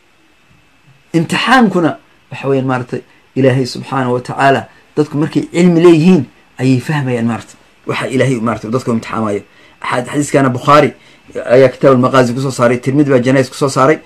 imtixaankuna waxa weyaan maaratay ilaahay subxaanah wa tacaala dadku markay cilmi leeyihiin ayay fahmayaan maarata waxa ilaahay maarata dadka imtixaamayo xadiiskana bukhaari ayaa kitaab almaqaazi kusoo saaray tirmidi baa janais kusoo saaray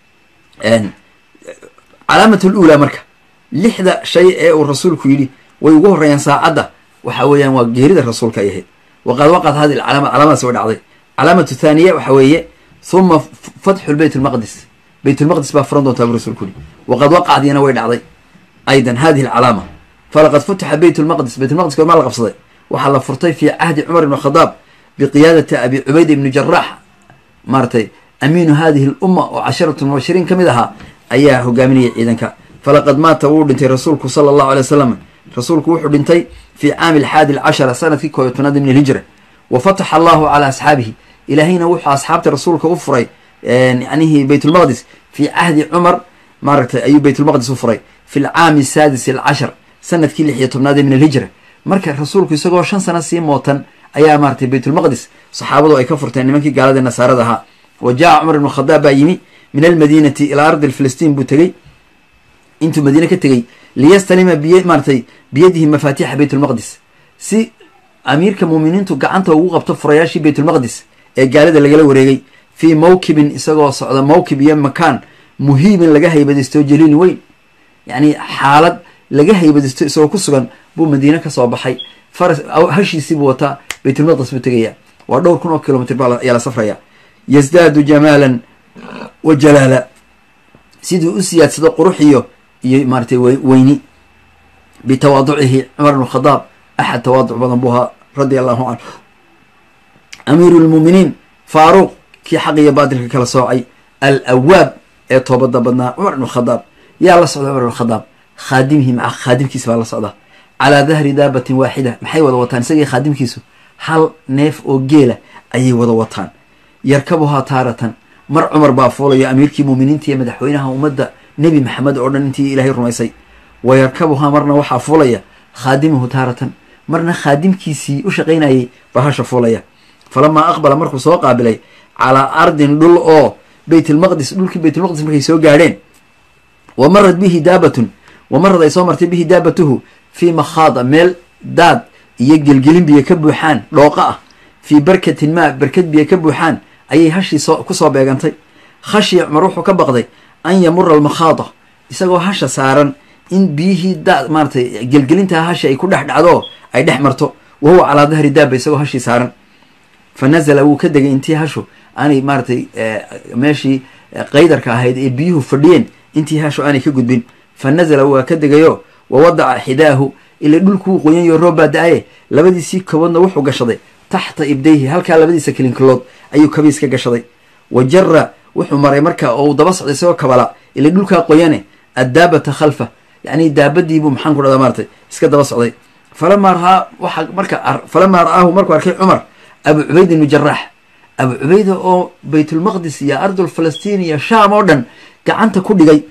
calaamat lula marka lixda shay ee uu rasuulku yidhi way ugu horeeyaan saacadda waxa weeyaan waa geerida rasuulka ay ahayd waqad waqad hadi calaama calaamadaas way dhacday calaamatu thaniya waxa weeye huma fatxu beyt lmaqdis beyt lmaqdis baa furan doontaa bu rasulku yihi waqad waqacdiyana way dhacday aydan hadihi alcalaama falaqad futixa beyt lmaqdis beyt lmaqdis gormaa la qabsaday waxaa la furtay fi cahdi cumar ibn khadaab biqiyaadati abi cubayd ibni jaraax maaratay amiinu hadihi lumma oo casharatu mubashiriin ka mid ahaa ayaa hogaaminayay ciidanka falaqad maata wuu dhintay rasuulku sala allahu alay wasalam rasuulku wuxuu dhintay fi caami alxaadi alcashara sanadkii koob iyo tobnaad min alhijra wa fataxa allahu calaa asxaabihi ilaahayna wuxuu asxaabta rasuulka u furay yanihi beytulmaqdis fi cahdi cumar maaragtay ayuu beytulmaqdis u furay fi lcaami saadis alcashar sanadkii lix iyo tobnaadee min alhijra marka rasuulku isagoo shan sano sii mootan ayaa maaratay baytulmaqdis saxaabadu ay ka furteen nimankii gaalada nasaarada ahaa wa jaa cumar ibnu khadaab baa yimi min almadiinati ilaa ardi filistiin buu tegey intuu madiine ka tegey liyastalima biy maaratay biyadihi mafaatiixa baytulmaqdis si amiirka muuminiintu gacanta ugu qabto furayaashii baytulmaqdis ee gaalada lagala wareegay fii mawkibin isagoo socda mawkib iyo makaan muhiibin laga haybadaysto jaliilin weyn yacni xaalad laga haybadaysto isagoo ku sugan buu madiine kasoo baxay faras hashiisiibuu wataa baytulmaqdis buu tegaya waa dhowr kun oo kilomitr baa ayaa la safraya yasdaadu jamaalan wa jalaala siduu u siyaadsado qurux iyo iyo maaratay weyni bitawaaducihi cumar ibn khadaab axad tawaaduc badan buu ahaa radia allahu canhu amiiru lmuuminiin faaruuq kii xaq iyo baatilka kala soocay al awaab ee toobada badnaa cumar ibn khadaab yaa la socda cumar ibn khadaab khaadimihi maca khaadimkiisa baa la socda calaa dahri daabatin waaxida maxay wada wataan isagii khaadimkiisu hal neef oo geela ayay wada wataan yarkabuhaa taaratan mar cumar baa fuulayo amiirkii muuminiinta iyo madaxweynaha ummadda nebi maxamed oo dhan intii ilaahay rumaysay wa yarkabuhaa marna waxaa fuulaya khaadimuhu taaratan marna khaadimkiisii u shaqaynayay baa hasha fuulaya falamaa aqbala markuu soo qaabilay calaa ardin dhul oo baytlmaqdis dhulkii baytulmaqdis markay soo gaadheen wa marad bihi daabatun wa marad ay soo martay bihi daabatuhu fii makhaada meel daad iyo gelgelin biyo ka buuxaan dhooqa ah fii barkatin maa barkad biyo ka buuxaan ayay hashii soo kusoo beegantay khashya cumar wuxuu ka baqday an yamura almakhaada isagoo hasha saaran in biyihii da maaratay gelgelintaa hasha ay ku dhex dhacdo ay dhex marto wa huwa calaa dahri daaba isagoo hashii saaran fa nazala wuu ka degay intii hashu aanay maaratay meeshii qaydarka ahayd ee biyuhu fadhiyeen intii hashu aanay ka gudbin fa nazala waa ka degayo wa wadaca xidaahu ila dhulkuu qoyanyo roob baa da-aye labadiisii koboodna wuxuu gashaday taxta ibdayhi halkaa labadiisa kilinkilood ayuu kabiis ka gashaday wa jara wuxuu maray marka oo uu daba socday isagoo kabala ila dhulkaa qoyane addaabata khalfa yacni daabadiibuu maxaan ku dhahdaa maaratay iska daba socday falamaa raaa waxa marka falamaa ra-aahu markuu arkay cumar abu cubayd ibnu jaraax abu cubayda oo baytulmaqdis iyo ardul falastiin iyo shaam oo dhan gacanta ku dhigay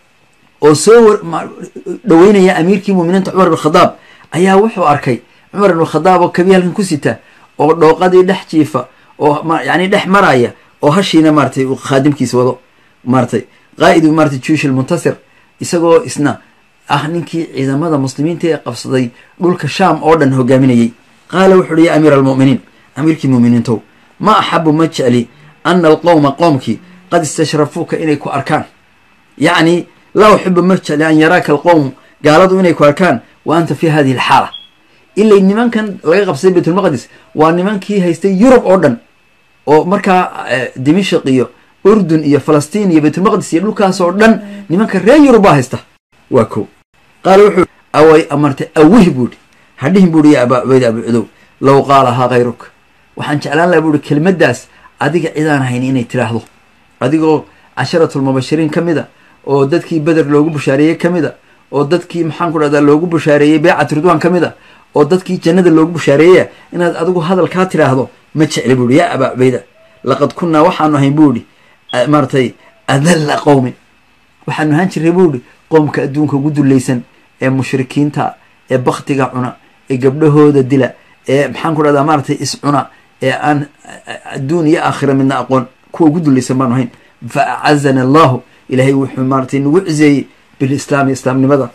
oo soo dhaweynaya amiirkii muuminiinta cumar ibn khadaab ayaa wuxuu arkay cumar ibn khadaab oo kabi halkan ku sita oo dhooqadii dhex jiifa oo yani dhex maraya oo hashiina maaratay uu khaadimkiisa wado maaratay qaa'idu maaratay juush almuntasir isagoo isna ah ninkii ciidamada muslimiinta ee qabsaday dhulka shaam oo dhan hogaaminayay qaala wuxu uhi ya amiira almu'miniin amiirkii muuminiintow ma axabu ma jecli ana alqowma qoomkii qad istashrafuuka inay ku arkaan yacni laa uxibu ma jecli an yaraaka alqowmu gaaladu inay ku arkaan wa anta fi hadihi alxaala ilay nimankan laga qabsaday baytulmaqdis waa nimankii haystay yurub oo dhan oo markaa dimashik iyo urdun iyo falastiin iyo baytulmaqdis iyo dhulkaas oo dhan nimanka reer yurub baa haysta waa ko qaala wuxuu away amartay awih buuhi hadhihin buuhi ya abaa cubayd abu cudow low qaalahaa kayruk waxaan jeclaan laha buuhi kelmaddaas adiga cidaan hayn inay tiraahdo adigoo casharatulmubashiriin ka mid a oo dadkii beder loogu bushaareeyey ka mid a oo dadkii maxaan ku dhahdaa loogu bushaareeyey beecat ridwaan ka mid a oo dadkii jannada loogu bushaareeya inaad adigu hadalkaa tiraahdo ma jecli buuhi yaa abaa cubayda laqad kunnaa waxaanu ahayn buuhi maaratay adalla qowmin waxaanu ahaan jirray buuhi qoomka adduunka ugu dullaysan ee mushrikiinta ee baktiga cuna ee gabdhahooda dila ee maxaan ku dhahdaa maaratay iscuna ee aan adduun iyo aakhira midna aqoon kuwa ugu dullaysan baanu ahayn fa acazana allahu ilaahay wuxuu maaratay nagu ciseeyey bilislaami islaamnimada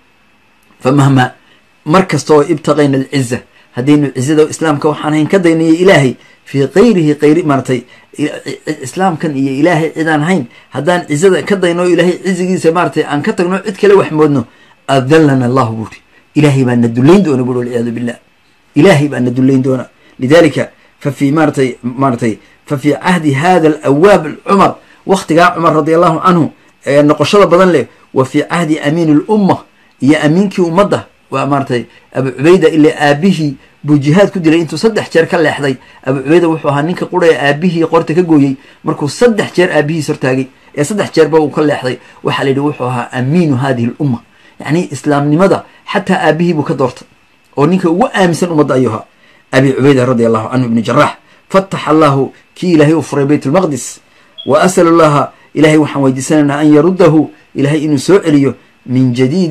fa mahma mar kasta oo ibtaqayna alciza haddaynu cizada islaamka waxaan hayn ka daynayo ilaahay fii kayrihi kayri maaratay islaamkan iyo ilaahay cidaan hayn haddaan cizada ka dayno o ilaahay cizigiisa maaratay aan ka tagno cid kale wax moodno adallana allahu buuri ilaahay baa na dullayn doona buuri walciyaadu billah ilaahay baa na dullayn doona lidalika fa fii maaratay maaratay fa fii cahdi hada alawaab cumar waktigaa cumar radi allahu canhu ee noqoshada badan leh wa fii cahdi amiin lumma iyo amiinkii ummadda waa maaratay abu cubayda ilaa aabihii buu jihaad ku dilay intuu saddex jeer ka leexday abu cubayda wuxuu ahaa ninka qura ee aabihii qorta ka gooyey markuu saddex jeer aabihiis hortaagay ee saddex jeerba uu ka leexday waxaa la yidhi wuxuu ahaa amiinu hadihi lumma yacni islaamnimada xataa aabihii buu ka doortay oo ninka ugu aaminsan ummadda ayuu ahaa abi cubayda radi allahu canhu ibni jarax fataxa allahu kii ilaahay uu furay bayt lmaqdis wa asalu llaha ilahay waxaan weydiisanaynaa an yaruddahu ilahay inuu soo celiyo min jadiidin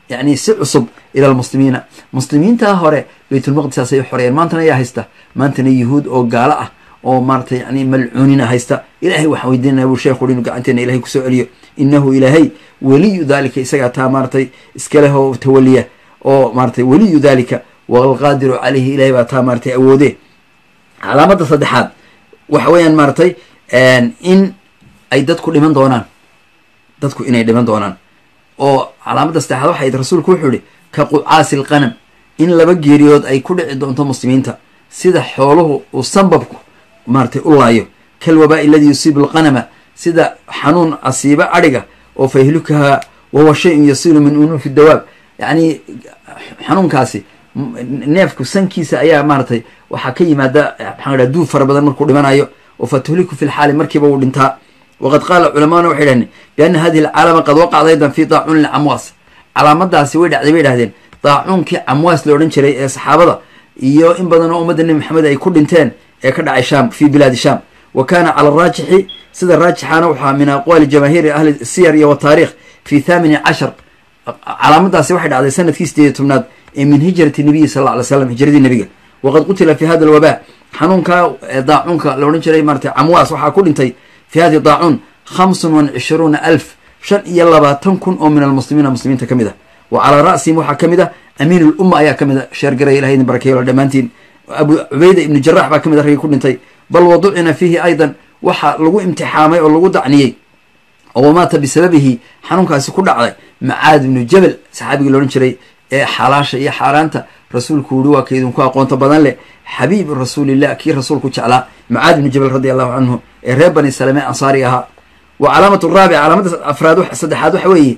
yani si cusub ila almuslimiina muslimiinta hore baytulmaqdisaasay xoreeyeen maantana ayaa haysta maantana yuhuud oo gaalo ah oo maaratay yani malcuunina haysta ilahay waxaan weydiinana buu sheekhu inu gacanteena ilahay kusoo celiyo inahu ilaahay weliyu dalika isagaa taa maaratay iskaleh oo tawaliya oo maaratay weliyu dalika waalqaadiru caleyhi ilahay baa taa maaratay awoode calaamada saddexaad waxa weeyaan maaratay in ay dadku dhiman doonaan dadku inay dhiman doonaan oo calaamada saddexaad waxay rasuulku wuxuu yihi ka qucaasi lqanam in laba geeriyood ay ku dhici doonto muslimiinta sida xooluhu uu sanbabku maaratay u laayo kalwabaa'i aladii yusiibu alqanama sida xanuun asiiba adhiga oo fayhlukaha wahuwa shayun yasiilu min unuufi dawaab yacni xanuunkaasi neefku sankiisa ayaa maaratay waxaa ka yimaada maxaan idhaha duub fara badan markuu dhimanayo oo fatuhliku fi lxaali markiiba uu dhintaa waqad qaala culamaana waxay dhahdeen bianna hadihi alcaalama qad waqacda aydan fi daacuun licamwaas calaamadaasi way dhacday bay dhahdeen daacuunkii camwaas la odhan jiray ee saxaabada iyo in badan oo ummadda nebi maxamed ay ku dhinteen ee ka dhacay sham fi bilaadi sham wa kana cala araajixi sida raajixaana waxaa min aqwaali jamaahiiri ahli siyar iyo wataarikh fi thamini cashar calaamadaasi waxay dhacday sanadkii sideed iyo tobnaad ee min hijrati nabiyi sal alla ly slam hijradii nebiga waqad qutila fi hada alwabaa xanuunka daacuunka la odhan jiray maratay camwaas waxaa ku dhintay fi hadi daacuun khamsun wa cishruuna alf shan iyo labaatan kun oo min almuslimiina muslimiinta ka mid ah wa calaa ra'sihim waxaa ka mid ah amiin lumma ayaa ka mid a sheergaraya ilahay idin barakeeyo dhammaantiin abu cubayda ibnu jarax baa ka mid a raggii ku dhintay bal waducina fiihi aydan waxaa lagu imtixaamay oo lagu dacniyey oo wamaata bisababihi xanuunkaasi ku dhacday macaad ibnu jabal saxaabigii la odhan jiray ee xalaasha iyo xaaraanta rasuulku yihi waa ka idinku aqoonto badan leh xabiib rasuulillah kii rasuulku jeclaa macaad ibnu jabal radi allahu canhu ee reer bani salame ansaari ahaa wa calaamatu raabica calaamada afraad saddexaad waxa weeye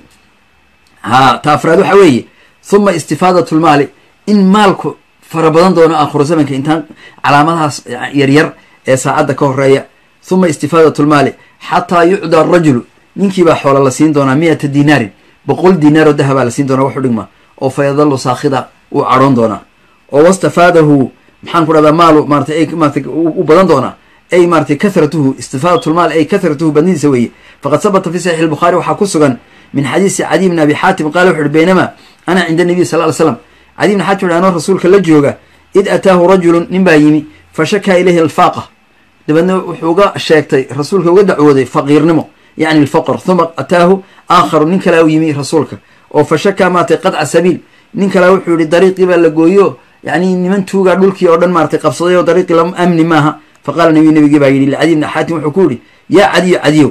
ha ta afraad waxa weeye huma istifaadat lmaali in maalku fara badan doono aakhiru zamanka intaan calaamadahaas yaryar ee saacadda ka horeeya huma istifaadat lmaali xataa yucda arajulu ninkiibaa xoola la siin doonaa miyata dinaarin boqol dinaar oo dahabaa la siin doonaa waxu dhigma oo fa yadalu saakhida uu cadhoon doonaa oo wastafaadahu maxaan ku dhahdaa maalu maratay maratay u badan doonaa ay maratay kathratuhu istifaadatulmaal ay kathratuhu badnidiisa weeye faqad sabata fi saxiix albukhaari waxaa ku sugan min xadiisi cadiy bn abi xaatim qaala wuxu uhi baynamaa ana cinda nabiy sal ly slam cadiy bn xaatim anoo rasuulka la jooga id ataahu rajulun nin baa yimi fa shakaa ilayhi alfaaqa dabeedna wuxuu uga sheegtay rasuulka uga dacwooday faqiirnimo yacni alfaqr huma ataahu aakharu nin kalea u yimi rasuulka oo fa shakaa maratay qadca sabiil nin kalea wuxuu yihi dariiqii baa la gooyo yani niman tuugaa dhulkii oo dhan maratay qabsaday oo dariiqii la amni maaha faqaala nabiy nabigii baa yidhi licadiy bni xaatim wuxuu ku yihi yaa cadiyo cadiyow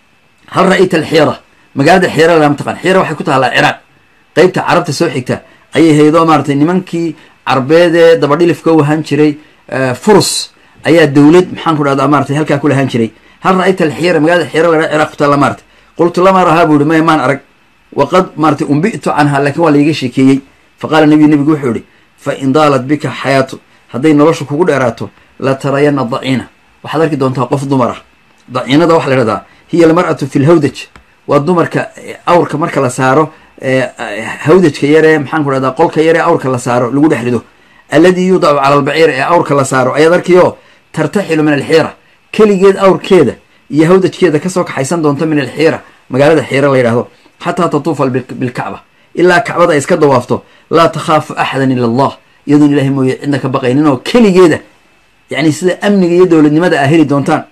hal ra'ayta alxiira magaalada xiira lama taqaan xiira waxay ku taallaa ciraaq qeybta carabta soo xigta ayay haydoo maaratay nimankii carbeedee dabadhilifka u ahaan jiray furus ayaa dowlad maxaan ku dhahdaa maratay halkaa ku lahaan jiray hal ra'ayta alxiira magaalada xiira la ciraaq ku taalla maratay qultu lama rahaa buu yihi maya maan arag waqad maratay umbi'tu canha laakiin waa laiga sheekeeyey faqaala nabiyu nebigu wuxuu yihi fa in daalat bika xayaatu hadday noloshu kugu dheeraato la tarayana daciina waxaad arki doontaa qof dumar ah daciinada waxa la ihahdaa hiya almar'atu fi lhawdaj waa dumarka awrka marka la saaro hawdajka yaree maxaan ku dhahdaa qolka yaree awrka la saaro lagu dhex rido alladii yuudacu cala albaciir ee awrka la saaro ayaad arkiyo tartaxilu min alxiira keligeed awrkeeda iyo hawdajkeeda kasoo kaxaysan doonta min alxiira magaalada xiira la yidhahdo xataa tatuufa bilkacba ilaa kacbada ay iska dawaafto laa takhaafu axadan ila allah iyadoon ilahay mooye cidna ka baqaynin oo keligeeda yani sida amniga iyo dowladnimada aa heli doontaan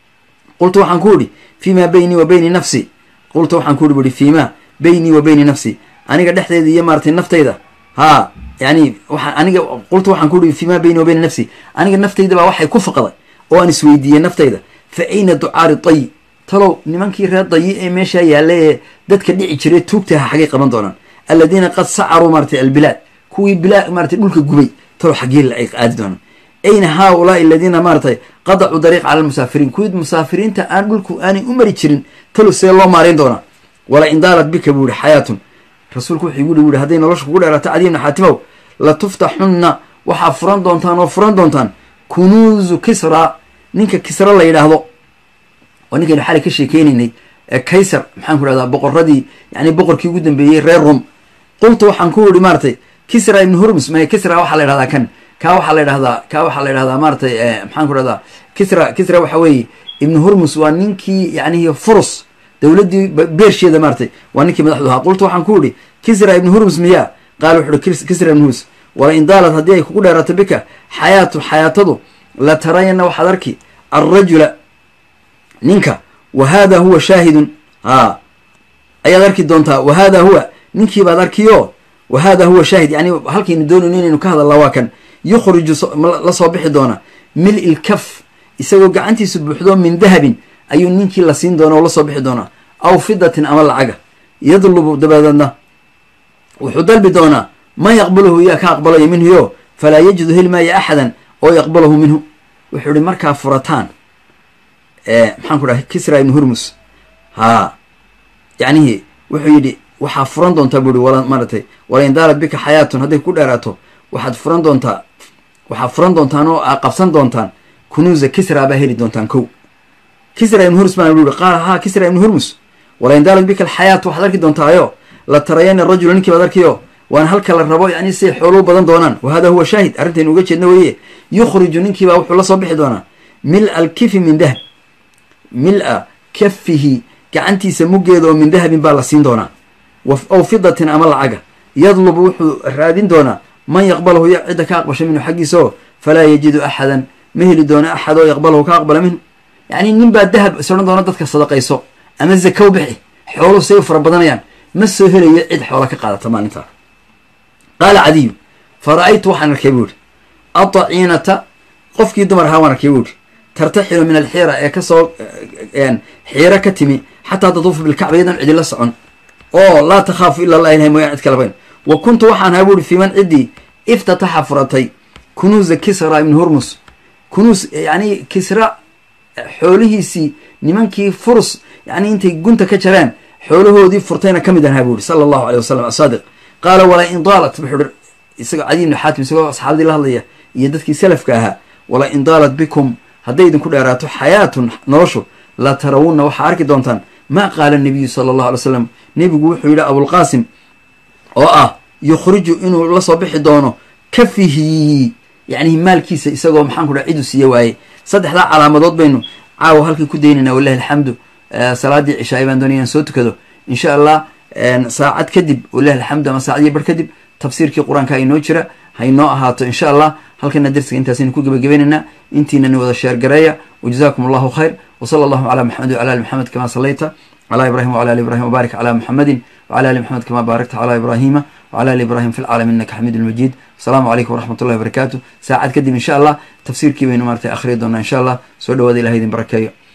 qultu waxaan ku idhi fii ma beynii wa beyni nafsi qultu waxaan ku ihi buhi fii ma beynii wa beyni nafsi aniga dhexdeeda iyo maaratay naftayda haa yani waa aniga qultu waxaan ku ihi fii ma beyni wa beyni nafsi aniga naftayda baa waxay ku faqday oo aan isweydiiyey naftayda fa ayna ducaari dayi talow nimankii reer dayi ee meeshaa yaalla ee dadka dhici jiray tuugtaha xaggay qaban doonaan alladiina qad sacaruu maaratay albilaad kuwii bilaa maaratay dhulka gubay talow xaggee ay aadi doonaan ayna haaulaai aladiina maaratay qadacuu dariiq cala almusaafiriin kuwii musaafiriinta aan dhulku aanay u mari jirin talow see loo maarayn doonaa wala in daalat bika buu yihi xayaatun rasuulku wuxuu igu dhi wuhi hadday nolosha kugu dheeraato cadiy bna xaatimow la tuftaxunna waxaa furan doontaan oo furan doontaan kunuuzu kisra ninka kisra la yidhaahdo oo ninkaynu xalay ka sheekeynaynay kaysar maxaan ku dhahdaa boqoradii yani boqorkii ugu dambeeyey reer rom qultu waxaan ku ihi maaratay kisra ibnu hurmus may kisra waxaa la yidhahdaa kan kaa waxaa la yidhahdaa kaa waxaa la yidhahdaa maaratay maxaan ku dhahdaa kisra kisra waxa weeye ibnu hurmus waa ninkii yanihi furus dowladdii beersheeda maaratay waa ninkii madaxdu ahaa qultu waxaan ku ihi kisra ibnu hurmus miyaa qaala wuxu uhi kisra ibnu hurmus wala in daalad haddii ay kugu dheeraato bika xayaatu xayaatadu la tarayana waxaad arki alrajula ninka wa hada huwa shaahidun haa ayaad arki doontaa wa hada huwa ninkiibaad arkiyo wa hada huwa shaahid yani halkaynu doonayno inaynu ka hadalla waa kan yukhriju la soo bixi doona mil ilkaf isagoo gacantiisu buuxdo min dahabin ayuu ninkii la siin doona oo la soo bixi doonaa aw fidatin ama lacaga yadlubu dabadeedna wuxuu dalbi doonaa man yaqbalahu yaa ka aqbalayo minhu yo falaa yajidu heli maaya axadan oo yaqbalahu minhu wuxuu ihi markaa furataan maxaan ku dhahay kisra ibnu hurmus haa yacnihi wuxuu yidhi waxaa furan doontaa buu ihi wala maaratay walain daalad bika xayaatun hadday ku dheeraato waxaad furan doontaa waxaad furan doontaan oo aa qabsan doontaan kunuusa kisra baa heli doontaan kow kisra ibnu hurmus baan ihi qaala haa kisra ibnu hurmus walain daalad bika alxayaatu waxaad arki doontaayo la tarayana rajula ninkii baad arkiyo waana halka la rabo yani siay xooluu badan doonaan wa hada huwa shaahid arrintaynu uga jeedna weeye yukhriju ninkiibaa wuxuu la soo bixi doonaa mil alkifi min dahab mil-a kafihi gacantiisa muggeeda oo min dahabin baa la siin doonaa aw fidatin ama lacaga yadlubu wuxuu raadin doonaa man yaqbalahu ya cidda ka aqbasha minhu xaggiisa oo falaa yajidu axadan ma heli doono axad oo yaqbalahu ka aqbala minhu yacni nin baa dahab is odhan doona dadka sadaqayso ama zakow bixi xooluhu say u fara badanayaan ma soo helayo cid xoola ka qaadata maalintaa qaala cadiyu fa ra-aytu waxaan arkay buu ihi adaciinata qofkii dumar ahaa waan arkay buu ihi tartaxilu min alxiira ee kasoo xiiro ka timi xataa tatuufu bilkacba iyadan cidila socon oo laa takhaafu ila allah ilahay mooyaan cid kalabayn wa kuntu waxaan ahaa buuhi fi man ciddii iftataxa furatay kunuusa kisra ibnu hurmus kunuus yani kisra xoolihiisii nimankii furus yani intay gunta ka jareen xoolahoodii furtayna ka mid ahaa buu ihi sala allahu aleyh wasalam asaadiq qaala walaa in daalat wuxuu hi isagoo cadi ibnu xaatim isagoo asxaabadii la hadlaya iyo dadkii salafka ahaa walaa in daalat bikum hadday idinku dheeraato xayaatun noloshu la tarawunna waxaa arki doontaan maa qaala nabiyu sala allahu alay slam nebigu wuxuu yidhi abulqaasim oo ah yukhriju inuu la soo bixi doono kafihi yacnihi maalkiisa isagoo maxaan ku dhaha cidu siiye waaye saddexdaa calaamadood baynu caawa halkii ku daynayna walahi alxamdu salaadii cishaay baan doonaya inaan soo tukado insha allah saacad kadib walahi alxamdu ama saacadii bar kadib tafsiirkii qur-aanka inoo jira haynoo ahaato insha allah halkana dersiga intaasaynu ku gebagabaynaynaa intiinani wada sheergareeya wajazakum allahu khayr wsala allahu cala maxamed wcala ali maxamed kama salayta cala ibrahim wcala ali ibrahim wbaarik cala muxamedin wcala ali maxamed kama baarakta cala ibrahima wcala ali ibrahim fi lcaalami innaka xamiid lmajiid asalaamu calaykum waraxmat ullahi wabarakaatu saacad kadib insha allah tafsiirkii baynu maratay akhriya doonaa insha allah soo dhawaada ilaha idin barakeeyo